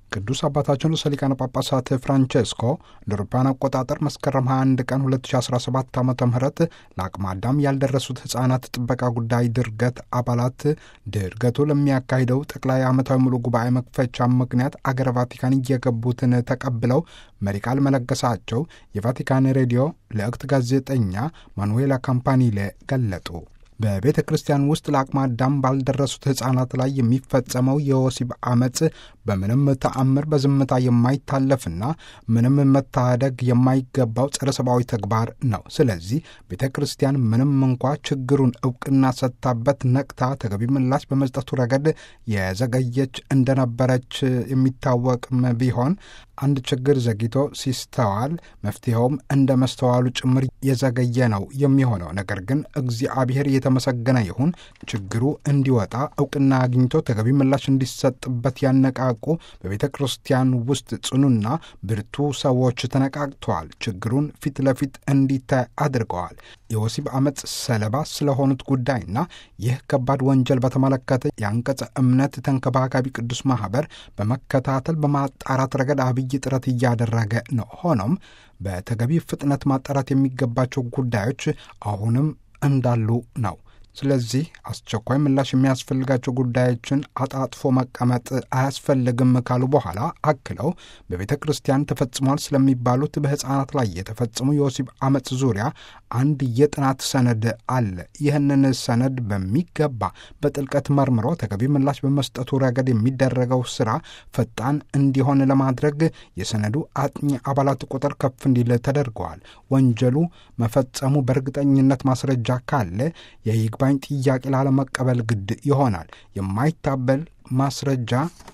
ቅዱስ አባታችን ርዕሰ ሊቃነ ጳጳሳት ፍራንቼስኮ እንደ አውሮፓውያን አቆጣጠር መስከረም 21 ቀን 2017 ዓ ም ለአቅመ አዳም ያልደረሱት ሕፃናት ጥበቃ ጉዳይ ድርገት አባላት ድርገቱ ለሚያካሂደው ጠቅላይ ዓመታዊ ሙሉ ጉባኤ መክፈቻ ምክንያት አገረ ቫቲካን እየገቡትን ተቀብለው መሪ ቃል መለገሳቸው የቫቲካን ሬዲዮ ለእክት ጋዜጠኛ ማኑዌላ ካምፓኒሌ ገለጡ። በቤተ ክርስቲያን ውስጥ ለአቅመ አዳም ባልደረሱት ሕፃናት ላይ የሚፈጸመው የወሲብ አመፅ በምንም ተአምር በዝምታ የማይታለፍና ምንም መታደግ የማይገባው ጸረ ሰብአዊ ተግባር ነው። ስለዚህ ቤተ ክርስቲያን ምንም እንኳ ችግሩን እውቅና ሰጥታበት ነቅታ ተገቢ ምላሽ በመስጠቱ ረገድ የዘገየች እንደነበረች የሚታወቅም ቢሆን አንድ ችግር ዘግይቶ ሲስተዋል መፍትሄውም እንደ መስተዋሉ ጭምር የዘገየ ነው የሚሆነው። ነገር ግን እግዚአብሔር የተመሰገነ ይሁን ችግሩ እንዲወጣ እውቅና አግኝቶ ተገቢ ምላሽ እንዲሰጥበት ያነቃቁ በቤተ ክርስቲያን ውስጥ ጽኑና ብርቱ ሰዎች ተነቃቅተዋል። ችግሩን ፊት ለፊት እንዲታይ አድርገዋል። የወሲብ አመፅ ሰለባ ስለሆኑት ጉዳይና ይህ ከባድ ወንጀል በተመለከተ የአንቀጸ እምነት ተንከባካቢ ቅዱስ ማህበር በመከታተል በማጣራት ረገድ አብይ ጥረት እያደረገ ነው። ሆኖም በተገቢ ፍጥነት ማጣራት የሚገባቸው ጉዳዮች አሁንም እንዳሉ ነው። ስለዚህ አስቸኳይ ምላሽ የሚያስፈልጋቸው ጉዳዮችን አጣጥፎ መቀመጥ አያስፈልግም ካሉ በኋላ አክለው በቤተ ክርስቲያን ተፈጽሟል ስለሚባሉት በሕፃናት ላይ የተፈጸሙ የወሲብ አመፅ ዙሪያ አንድ የጥናት ሰነድ አለ። ይህንን ሰነድ በሚገባ በጥልቀት መርምሮ ተገቢ ምላሽ በመስጠቱ ረገድ የሚደረገው ስራ ፈጣን እንዲሆን ለማድረግ የሰነዱ አጥኚ አባላት ቁጥር ከፍ እንዲል ተደርገዋል። ወንጀሉ መፈጸሙ በእርግጠኝነት ማስረጃ ካለ የይግባኝ ጥያቄ ላለመቀበል ግድ ይሆናል። የማይታበል ማስረጃ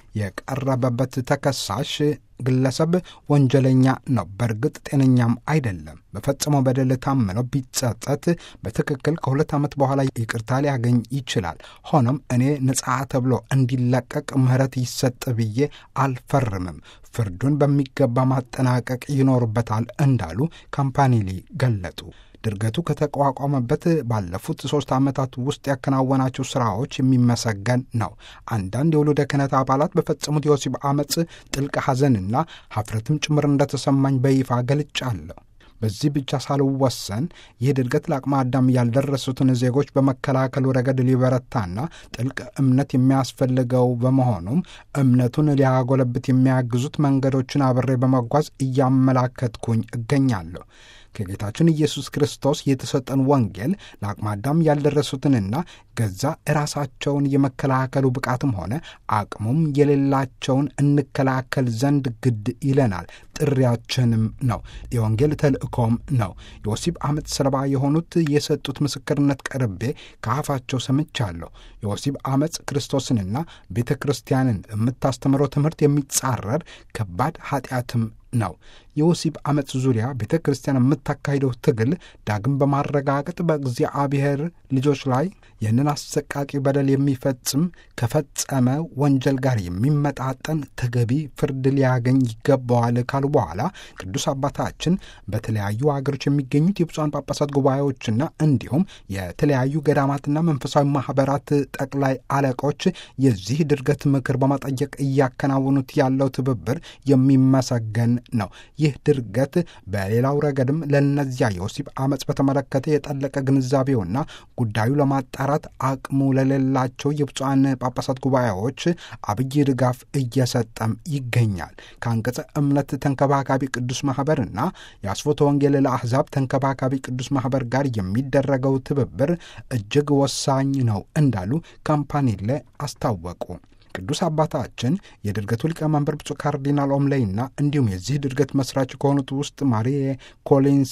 የቀረበበት ተከሳሽ ግለሰብ ወንጀለኛ ነው፣ በእርግጥ ጤነኛም አይደለም። በፈጸመው በደል ታምነው ቢጸጸት በትክክል ከሁለት ዓመት በኋላ ይቅርታ ሊያገኝ ይችላል። ሆኖም እኔ ነጻ ተብሎ እንዲለቀቅ ምህረት ይሰጥ ብዬ አልፈርምም። ፍርዱን በሚገባ ማጠናቀቅ ይኖርበታል እንዳሉ ካምፓኒሊ ገለጡ። ድርገቱ ከተቋቋመበት ባለፉት ሶስት ዓመታት ውስጥ ያከናወናቸው ስራዎች የሚመሰገን ነው። አንዳንድ የወሉደ ክህነት አባላት በፈጸሙት የወሲብ አመፅ ጥልቅ ሐዘንና ሀፍረትም ጭምር እንደተሰማኝ በይፋ ገልጫለሁ። በዚህ ብቻ ሳልወሰን ይህ ድርገት ለአቅመ አዳም ያልደረሱትን ዜጎች በመከላከሉ ረገድ ሊበረታና ጥልቅ እምነት የሚያስፈልገው በመሆኑም እምነቱን ሊያጎለብት የሚያግዙት መንገዶችን አብሬ በመጓዝ እያመላከትኩኝ እገኛለሁ። ከጌታችን ኢየሱስ ክርስቶስ የተሰጠን ወንጌል ለአቅመ አዳም ያልደረሱትንና ገዛ ራሳቸውን የመከላከሉ ብቃትም ሆነ አቅሙም የሌላቸውን እንከላከል ዘንድ ግድ ይለናል። ጥሪያችንም ነው። የወንጌል ተልእኮም ነው። የወሲብ አመፅ ሰለባ የሆኑት የሰጡት ምስክርነት ቀርቤ ከአፋቸው ሰምቻለሁ። የወሲብ አመፅ ክርስቶስንና ቤተ ክርስቲያንን የምታስተምረው ትምህርት የሚጻረር ከባድ ኃጢአትም ነው። የወሲብ አመፅ ዙሪያ ቤተ ክርስቲያን የምታካሂደው ትግል ዳግም በማረጋገጥ በእግዚአብሔር ልጆች ላይ ይህንን አሰቃቂ በደል የሚፈጽም ከፈጸመ ወንጀል ጋር የሚመጣጠን ተገቢ ፍርድ ሊያገኝ ይገባዋል ካሉ በኋላ ቅዱስ አባታችን በተለያዩ ሀገሮች የሚገኙት የብፁዓን ጳጳሳት ጉባኤዎችና እንዲሁም የተለያዩ ገዳማትና መንፈሳዊ ማህበራት ጠቅላይ አለቆች የዚህ ድርገት ምክር በመጠየቅ እያከናወኑት ያለው ትብብር የሚመሰገን ነው። ይህ ድርገት በሌላው ረገድም ለእነዚያ የወሲብ አመፅ በተመለከተ የጠለቀ ግንዛቤውና ጉዳዩ ለማጣራት አቅሙ ለሌላቸው የብፁዓን ጳጳሳት ጉባኤዎች አብይ ድጋፍ እየሰጠም ይገኛል። ከአንቀጸ እምነት ተንከባካቢ ቅዱስ ማኅበርና የአስፎተ ወንጌል ለአሕዛብ ተንከባካቢ ቅዱስ ማኅበር ጋር የሚደረገው ትብብር እጅግ ወሳኝ ነው እንዳሉ ካምፓኒሌ አስታወቁ። ቅዱስ አባታችን የድርገቱ ሊቀመንበር ብፁዕ ካርዲናል ኦምሌይና እንዲሁም የዚህ ድርገት መስራች ከሆኑት ውስጥ ማሪ ኮሊንስ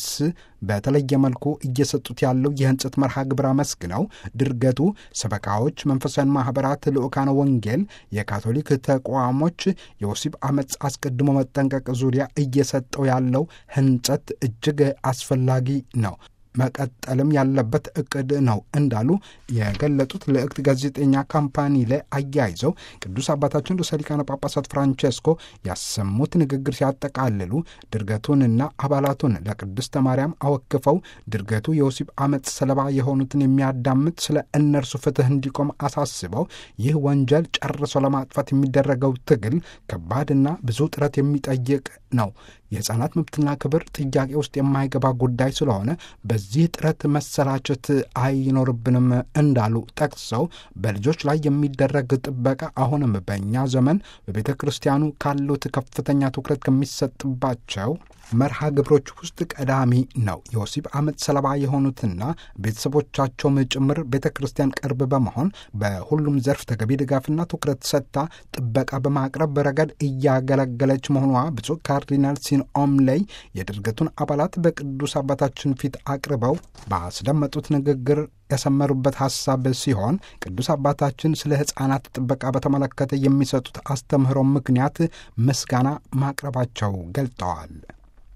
በተለየ መልኩ እየሰጡት ያለው የህንጸት መርሃ ግብር አመስግነው ድርገቱ ሰበካዎች፣ መንፈሳዊ ማኅበራት፣ ልዑካነ ወንጌል፣ የካቶሊክ ተቋሞች የወሲብ አመፅ አስቀድሞ መጠንቀቅ ዙሪያ እየሰጠው ያለው ህንጸት እጅግ አስፈላጊ ነው። መቀጠልም ያለበት እቅድ ነው እንዳሉ የገለጡት ልዕክት ጋዜጠኛ ካምፓኒ ላይ አያይዘው ቅዱስ አባታችን ርዕሰ ሊቃነ ጳጳሳት ፍራንቼስኮ ያሰሙት ንግግር ሲያጠቃልሉ ድርገቱንና አባላቱን ለቅድስተ ማርያም አወክፈው ድርገቱ የወሲብ አመፅ ሰለባ የሆኑትን የሚያዳምጥ ስለ እነርሱ ፍትህ እንዲቆም አሳስበው ይህ ወንጀል ጨርሶ ለማጥፋት የሚደረገው ትግል ከባድና ብዙ ጥረት የሚጠይቅ ነው። የሕፃናት መብትና ክብር ጥያቄ ውስጥ የማይገባ ጉዳይ ስለሆነ በዚህ ጥረት መሰላቸት አይኖርብንም እንዳሉ ጠቅሰው በልጆች ላይ የሚደረግ ጥበቃ አሁንም በእኛ ዘመን በቤተ ክርስቲያኑ ካሉት ከፍተኛ ትኩረት ከሚሰጥባቸው መርሃ ግብሮች ውስጥ ቀዳሚ ነው። የወሲብ አመፅ ሰለባ የሆኑትና ቤተሰቦቻቸውም ጭምር ቤተ ክርስቲያን ቅርብ በመሆን በሁሉም ዘርፍ ተገቢ ድጋፍና ትኩረት ሰጥታ ጥበቃ በማቅረብ ረገድ እያገለገለች መሆኗ ብፁዕ ካርዲናል ሲን ኦምሌይ የድርገቱን አባላት በቅዱስ አባታችን ፊት አቅርበው ባስደመጡት ንግግር ያሰመሩበት ሐሳብ ሲሆን ቅዱስ አባታችን ስለ ሕፃናት ጥበቃ በተመለከተ የሚሰጡት አስተምህሮ ምክንያት ምስጋና ማቅረባቸው ገልጠዋል።